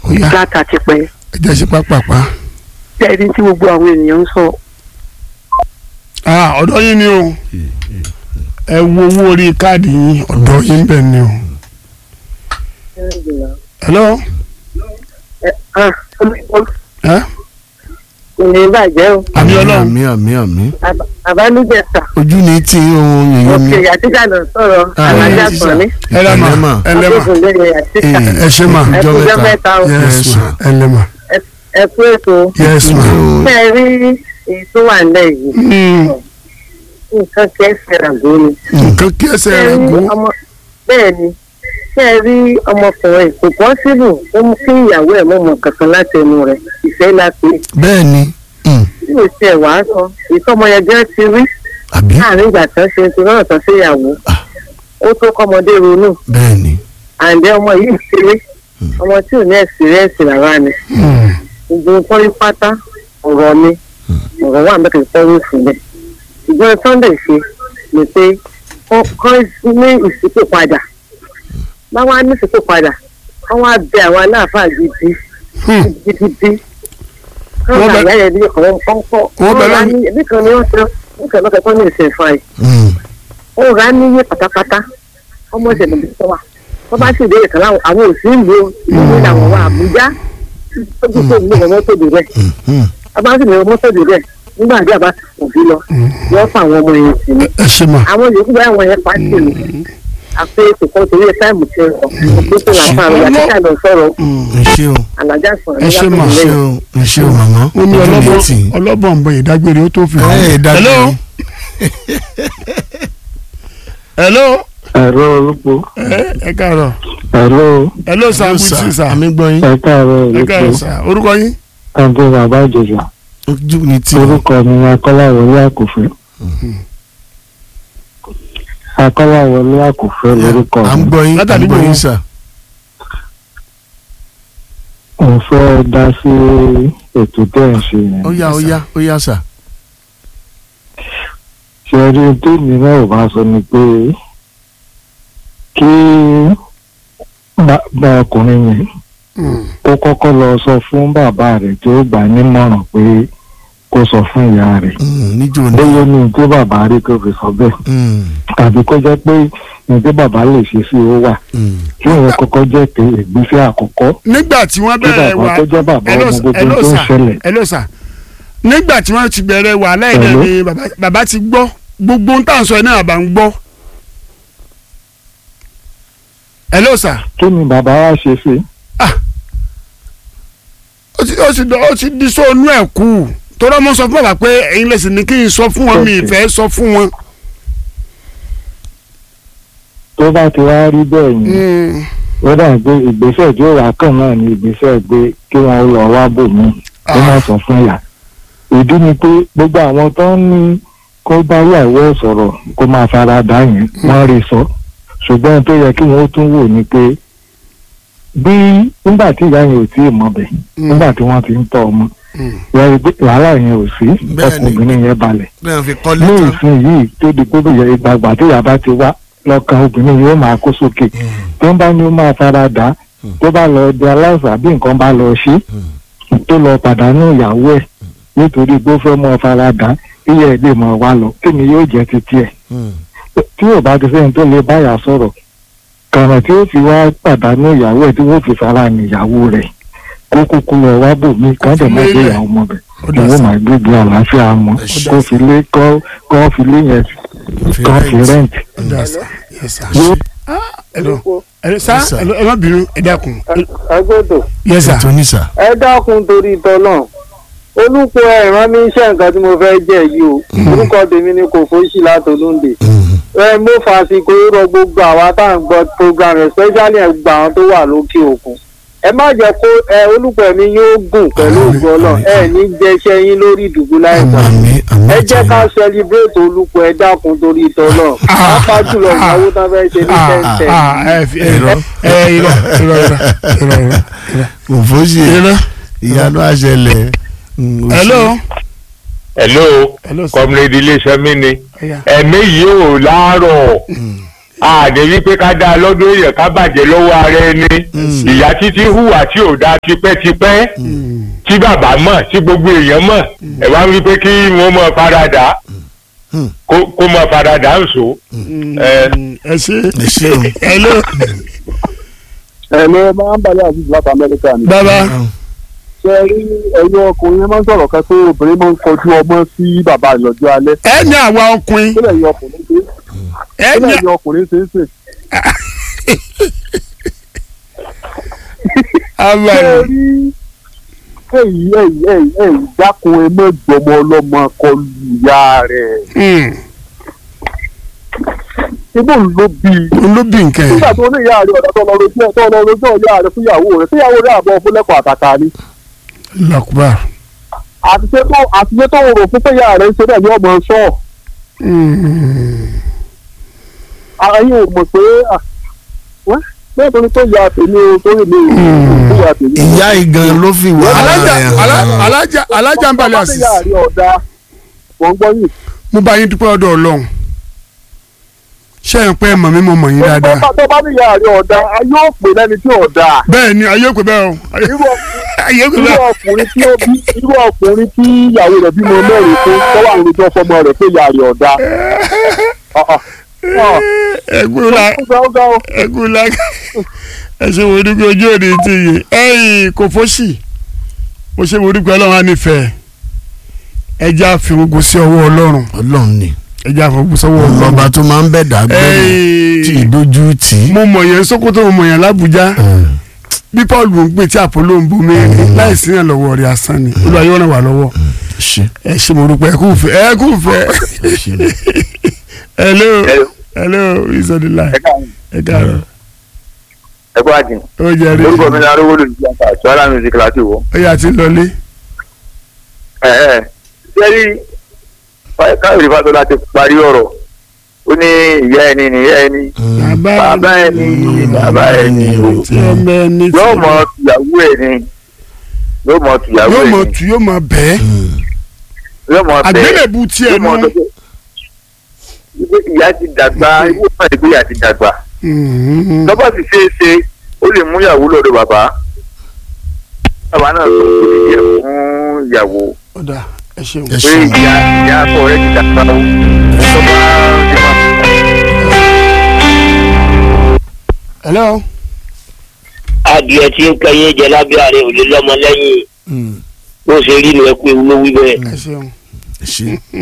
ó yá látàtìpẹ́ ẹ jẹ́ sí pápápá. tẹ́ẹ̀rí tí gbogbo àwọn ènìyàn ń sọ Ah, ọ̀dọ̀ yín ni o ẹ wo owó orí káàdì yín ọ̀dọ̀ yín bẹ́ẹ̀ ni o. hello ẹ ah ẹ ìní bàjẹ́ o àmì ọlọ́run àmì àmì àmì Àbá- àbálùjẹsà ojú ni tí ohun yìnyín mi. òkè àtìkà lọ sọ̀rọ̀ Ah, alájà yes, kan ní ẹ lẹ́mà Ẹlẹ́mà. ẹ lẹ́mà agbófinlẹ̀ àtìkà Eh, ẹ ṣe mà ẹ ọjọ́ kú mẹ́ta. jẹ́ mẹ́ta o yes Yes, ma ma. ẹ lẹ́mà ẹ kú ètò yes ma. ṣé ẹ rí èyí tó wà nílẹ̀ yìí Mm, nǹkan kẹsẹ̀ ràgó ni nǹkan kí ẹsẹ̀ ṣé ẹ rẹ̀ rí gún. ọmọ bẹ́ẹ̀ ni ṣé ẹ rí ọmọkùnrin kò pọ́sibù ó mú kí ìyàwó ẹ̀ mọ̀mọ́ kankan láti ẹnu rẹ̀ ìfẹ́ láti bẹ́ẹ̀ ni mm, tí ò tiẹ̀ wá sọ ìtọ́mọ yẹn gẹ́ ti rí àbí láàrin ìgbà tán ṣe ti rọrùn tán sí ìyàwó Ah. ó tó kọ́mọdé ronú bẹ́ẹ̀ ni àǹdẹ́ ọmọ yìí ṣeré ọmọ tí ò ní ẹ̀sìrẹ́ẹ̀sì rárá ni Mm, gbogbo nǹkan rí pátá ọ̀rọ̀ ni ọ̀rọ̀ wà mẹ́kẹ̀ẹ́ fọ́wọ́ ìfúnlẹ̀ ṣùgbọ́n Sunday ṣe ni pé kọ́ ní ìsìnkú padà báwa ní ìsìnkú padà wọ́n wá bẹ àwọn aláàfáà gidi mm, gidigidi Wọ́n wọ́n bẹ- bẹ àyà ẹbí kan wọ́n kọ́ Wọ́n bẹ wọ́n rà lọ́nà- ní ẹbí kan ni wọ́n sọ wọ́n kẹ́ lọ́kẹ́ kọ́ ní ìsìn fún àyè mm, ó rà á níyé pátápátá ọmọ ìṣẹ̀lẹ̀ bí sọ wa wọ́n bá sì dé ìkan láwọn àwọn òsì ìlú ìlú làwọn wà Àbújá tó gbogbo ìlú wọn mọ́tò dé rẹ̀ mm, mm. abá sì ní mọ́tò dé rẹ̀ nígbà tí a bá òbí lọ wọ́n fún àwọn ọmọ yẹn sí ni ẹ ṣe mà àwọn yòókù bá àwọn yẹn pàṣẹ ni àpé ètò kan torí ẹ táìmù tí ń sọ òpin tó làǹfà rẹ àti káàdọ̀ sọ̀rọ̀ ẹ ṣé o alájà sọ̀rọ̀ Ẹ ṣé mà, ẹ ṣé o ẹ ṣé o màmá ó ní ojú ni ọlọ́bọ̀ tì í. ọlọ́bọ̀ ń bọ ìdágbére ó tó fi hàn. ẹ dájú hello hello ẹ̀rọ olùpọ̀ ẹ ẹ káàárọ̀ ẹ̀rọ hello sir Hello, good sir. sir àmì gbọ́ yín ẹ̀ka ẹ̀rọ ẹ káàárọ̀ olùpọ̀ sir orúkọ yín. àǹtí bàbá ìjẹ̀jà ojú ni tí o. orúkọ mi ni akọ́láwọlé àkùfẹ́ akọ́láwọlé àkùfẹ́ lórúkọ à ń mi gbọ́ yín à ń Látàdí gbọ́ yín gbòó. sà. mo fẹ́ dá sí ètò tẹ́ ẹ̀ ń ṣe yẹn ó yá ó yá ó yá sà. ṣe rí tèmi náà ò bá sọ ni pé kí bàbá ọkùnrin yẹn Mm, ó kọ́kọ́ lọ sọ fún bàbá rẹ̀ tí ó gbà nímọ̀ràn pé kó sọ fún ìyá rẹ̀ Mm, níjó ni. bóyá ní tí bàbá rí kó fi sọ bẹ́ẹ̀ Mm, tàbí kó jẹ́ pé ní tí bàbá lè ṣe sí ó wà mm. kí òun kọ́kọ́ jẹ́ pé ìgbésẹ̀ àkọ́kọ́ nígbà tí wọ́n kí bẹ̀rẹ̀ bàbá wà tó jẹ́ bàbá hello ọmọ sir, gbogbo hello tó ń sir, ṣẹlẹ̀ hello sir. nígbà tí wọ́n ti bẹ̀rẹ̀ wà lẹ́yìn Hello? ni bàbá- bàbá ti gbọ́ gbogbo ń tà ń sọ ẹ̀ náà bá ń gbọ́. hello sir. kí ni bàbá wa ṣe sí ó ti ó ti dọ ó ti di sóònù ẹ̀ kú torí ọmọ sọ fún bàbá pé ẹ̀yin lẹ́sìn ní kí n sọ fún wọn mi Okay. ìfẹ́ sọ fún wọn. tó bá ti wá rí bẹ́ẹ̀ yẹn Mm, ó dà pé ìgbésẹ̀ tí ó wà kàn náà ni ìgbésẹ̀ pé kí wọ́n lọ wá bò mí kó má sọ fún ìyá ìdí ni pé gbogbo àwọn tó ń ní kó bá ìyàwó ẹ̀ sọ̀rọ̀ kó máa fara dà yẹn wọ́n rí sọ ṣùgbọ́n tó yẹ kí wọ́n tún wò ni pé bí nígbà tí ìyá yẹn ò tí ì mọ̀ bẹ̀ mm, nígbà tí wọ́n ti ń tọ́ ọmọ mm. wọ́n rí pé wàhálà yẹn ò sí Bẹ́ẹ̀ ni. ọkùnrin yẹn balẹ̀ bẹ́ẹ̀ fi kọ́ ní lẹ́tà. ìsìn yìí tó di pé bóyá ìgbàgbà tí ìyá bá ti wá lọ́kàn obìnrin yóò máa kó sókè tó ń bá ní ó máa fara dà á tó bá lọ di aláìsàn bí nǹkan bá lọ ṣe tó lọ pàdánù ìyàwó ẹ̀ nítorí pé ó fẹ́ mọ́ fara dà á iye ẹ̀ lè mọ̀ wá lọ kí ni yóò jẹ́ títí ẹ̀ Mm, tí ò bá ti sẹ́yìn tó lè báyà sọ̀rọ̀ kàrà tí ó fi wá pàdánù ìyàwó ẹ̀ tí wọ́n fi fara ní ìyàwó rẹ̀ kó kúkú lọ wá bò mí kán dẹ̀ mọ́ gbé ìyàwó mọ́ bẹ̀ Ó dà ìwọ sí. máa gbégbé àlàáfíà mọ́ Ẹ ṣé. kó fi lé kó kó fi lé yẹn fi kó fi rent. rẹ́ǹtì. Ó dà sí. Yes, sir. Yóò Ah, hello. hello sir Yes, sir. hello, ẹ má bínú ẹ dákun. agbọ́dọ̀ yes sir. ètò ní sà. ẹ dákun torí tọ́lọ̀ olùkọ́ ẹ̀ rán mi iṣẹ́ nǹkan tí mo fẹ́ jẹ́ yìí o orúkọ tèmi ni kò fóṣì látọlóńdè Mm, ẹ mo fàṣìkò rọ gbogbo àwa tá à ń gbọ́ program especially ẹ̀ gbà àwọn tó wà lókè òkun ẹ má jẹ́ kó ẹ olùkọ́ mi yóò gùn pẹ̀lú Àmín, ògbọ́n náà àmín, ẹ ní jẹ́ṣẹ́ yín lórí ìdùgbò láìpẹ́ àmì àmì ẹ jẹ́ ká celebrate olùkọ́ ẹ dákun torí tọ́lọ̀ pápá jùlọ ìyàwó tán fẹ́ ṣe ní ah tẹ́ǹtẹ́ ah ẹ fi ẹ Irọ́. ẹ irọ́ irọ́ irọ́ irọ́ irọ́ kò fóṣì irọ́. ìyanu àṣẹlẹ̀. Mm, ó ṣe- hello hello hello sir. comrade iléeṣẹ́ mi ni Ẹ̀yà. ẹ̀mí yìí ò láàárọ̀ àdé wípé ká dáa lọ́dún èèyàn ká bàjẹ́ lọ́wọ́ ara ẹni ìyá títí hùwà tí ò dáa tipẹ́tipẹ́ tí bàbá mọ̀ tí gbogbo èèyàn mọ̀ ẹ̀ wá wípé kí wọ́n mọ̀ faradà Hmm. kó kó mọ̀ faradà ń so. ẹ ẹ ṣe ẹ ṣe o. hello ẹ ló máa ń balẹ̀ àti láti amẹ́ríkà ni. bàbá ṣe rí ẹ̀yin ọkùnrin yẹn máa ń sọ̀rọ̀ kan pé obìnrin máa ń kọjú ọmọ sí bàbá rẹ̀ lọ́jọ́ alẹ́. ẹ ní àwa ọkùnrin kí lẹ́yìn ọkùnrin ṣe ẹ kí ní lẹ́yìn ọkùnrin ṣe é ṣe. àwa ṣe rí èyí èyí èyí èyí dákun ẹ mọ́ gbọmọ ọlọ́mọ kọlu ìyá rẹ̀. Hmm, ibò ló bí i. òun ló bí nǹkan nígbà ẹ tó ní ìyá rẹ̀ ọ̀dà tó lọ rojú ẹ̀ tó lọ rojú ìyá rẹ̀ fún ìyàwó rẹ̀ síyàwó rẹ̀ àbọ̀ fún lẹ́kọ̀ọ́ àtàtà ni. lọkùbà àtiṣe tó àtiṣe tó rò fún pé ìyá rẹ̀ ń ṣe bẹ́ẹ̀ ni ọmọ sọ́ọ̀. ara yóò mọ̀ pé ah, wẹ́ bẹ́ẹ̀ tó ní tó ya tèmi o tó rí mi o tó ya tèmi. ìyá igan ló fi wà alájà rẹ̀ alá- hàn. alájà alájà ń balẹ̀ àṣìṣe. àṣìṣe ìyá rẹ̀ ọ̀dà wọ́n gbọ́ yìí. mo bá yín dúpẹ́ ọ̀dọ̀ ọlọ́run ṣé ẹ̀ ń pẹ́ mọ̀ mí mo mọ̀ yín dáadáa tó bá ní ìyá rẹ̀ ọ̀dà a yóò pè lẹ́ni tí ọ̀dà. bẹ́ẹ̀ ni ayé òpè bẹ́ẹ̀ o ayé irú ayé òpè irú bẹ́ẹ̀ ọkùnrin tí ó bí irú ọkùnrin tí ìyàwó rẹ̀ bímọ mẹ́rin fún tọ́wọ́ àwọn olùjọ́ fọmọ rẹ̀ pé ìyá rẹ̀ ọ̀dà. ẹgbẹ́ la ẹgbẹ́ la ẹ ṣe wo dúpẹ́ ojú òde ti yìí ẹ̀yìn kò fọ́sì mo ṣe wo dúpẹ́ ọlọ́run á nífẹ̀ẹ́ ẹjẹ́ àfihàn sí ọwọ́ ọlọ́run ọlọ́run ni ẹjẹ́ àfihàn sí ọwọ́ ọlọ́run ọlọ́ba tó máa ń bẹ̀ dàgbẹ́rù tí ẹ̀yìn ìdójú tì í. mo mọ̀ yẹn Sókótó mo mọ̀ yẹn l'Ábùjá bí Paul bò ń pè tí Àpólò ń bomi láì sí yàn lọ́wọ́ rẹ̀ asán ni Olúwa yóò ràn wá lọ́wọ́ ṣe ẹ ṣe mo dúpẹ́ ẹ kú fẹ́ ẹ kú fẹ́ ṣe hello hello is on the line ẹ káàárọ̀ ẹ kó àjìn ó jẹ́ rí orúkọ mi ní arówó lòdì sí àṣà àṣọ music láti wò. ó yà ti lọlé ẹ ẹ sẹ́rí káyọ̀dé fásọlá ti parí ọ̀rọ̀ ó ní ìyá ẹni ní ìyá ẹni bàbá ẹni bàbá ẹni o tí ọmọ ẹni tí yóò mọ tìyàwó ẹni yóò mọ tìyàwó yóò mọ ẹni tu yóò mọ bẹ́ẹ̀ yóò mọ bẹ́ẹ̀ àgbélébù tiẹ̀ yóò mọ nù. tọ́jú. Ibi ìyá ti dàgbà ìwé náà ìgbé ìyá ti dàgbà Mhm. lọ́bà ti ṣe é ṣe ó lè mú ìyàwó lọ́dọ̀ bàbá bàbá náà tó kò lè yẹ fún ìyàwó ó dà ẹ ṣeun. ẹ pé ṣe ìyá ìyá akọ rẹ ti dàgbà o tó bá ṣe máa. hello adìẹ tí ń kẹyìn jẹ lábẹ́ ààrẹ ò lè lọ́mọ lẹ́yìn bó ṣe rí nu ẹ pé wúlò wí bẹ́ẹ̀. ẹ ṣeun. ẹ ṣe.